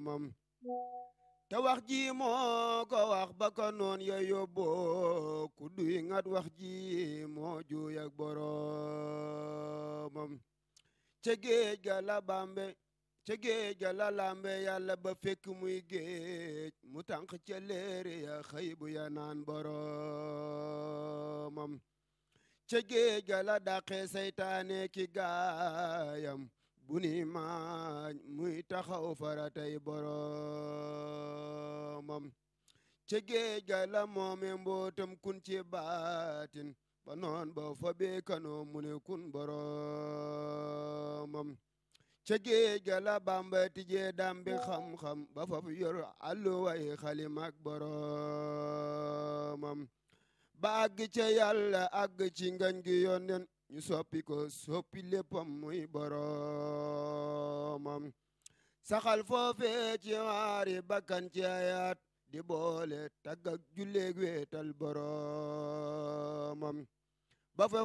boromam te wax ji moo ko wax ba ko noon ya yóbboo ku duy ngat wax ji moo juuy ak boromam ca géej ga la bambe ca géej ga la lambe yàlla ba fekk muy géej mu tànq ca léere ya xëy bu ya naan boromam ca géej ga la dàqee saytaane ki gaayam bu ni maañ muy taxaw faratay boromam ca géej ga la moome mbootam kun ci baatin ba noon ba fa beekanoo mu ne kun boromam ca géej ga la bamba tijee dambi xam-xam ba fa yor alluway xalimak boromam ba àgg ca yàlla àgg ci ngañ gi yonnen ñu soppi ko soppi léppam muy boromam saxal foofee ci waari bakkan ci ayaat di boole tagg ak julleeg weetal boromam ba fa